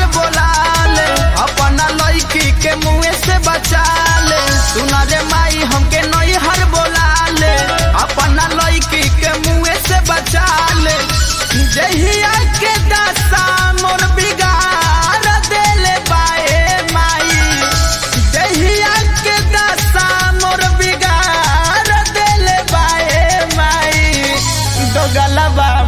बोला ले अपना लड़की के मुँह से बचा ले सुना रे माई हमके नई हर बोला ले अपना लड़की के मुँह से बचा ले जहिया के दशा मोर बिगाड़ देले बाए माई जहिया के दशा मोर बिगाड़ देले बाए माई दो गलबा